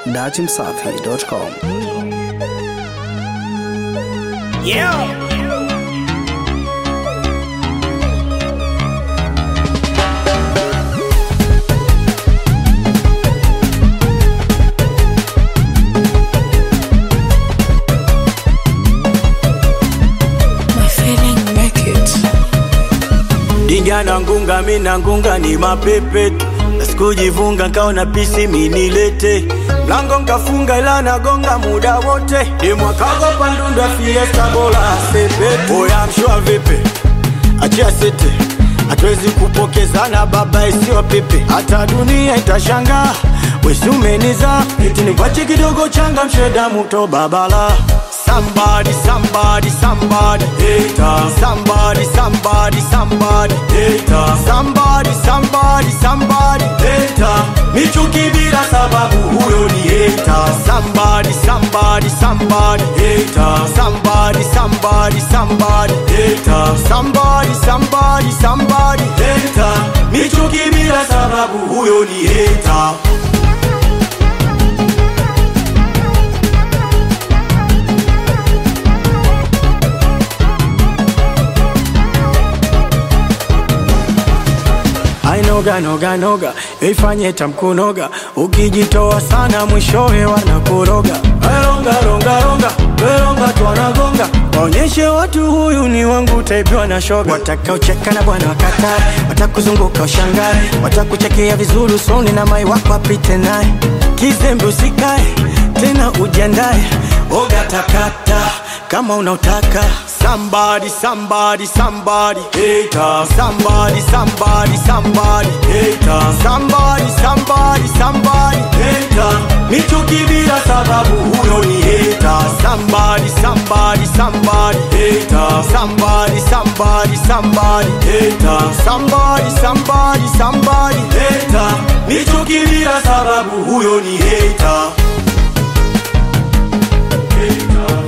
datimsafi.com. Yeah. My feeling make it. Dinga na ngunga mi na ngunga ni mapepe Sikujivunga nkaona pisi minilete Mlango nkafunga ila nagonga muda wote Demwakago pandunda fiesta bola sepe Oya mshua vipi Achia sete Hatuwezi kupokezana baba isiwa pepe Hata dunia itashangaa Wesi umeniza Eti nikwache kidogo changa msheda muto babala Somebody, somebody, somebody hater. Somebody, somebody, somebody hater. Somebody, somebody, somebody hater. Michuki bila sababu huyo ni hater. Somebody, somebody, somebody hater. Somebody, somebody, somebody hater. Somebody, somebody, somebody hater. Michuki bila sababu huyo ni hater. ainoga noga noga ifanye tamkunoga ukijitoa sana mwishowe wanakuroga ronga ronga ronga weronga twanagonga waonyeshe watu huyu ni wangu taipiwa na shoga watakaocheka na bwana wakatae watakuzunguka ushangae watakuchekea vizuri usoni na mai wako apite naye kizembe usikae tena ujiandae oga takata kama unautaka somebody somebody somebody hater somebody somebody somebody hater somebody somebody somebody hater michuki bila sababu huyo ni hater somebody somebody somebody hater somebody somebody somebody hater somebody somebody somebody hater michuki bila sababu huyo ni hater hater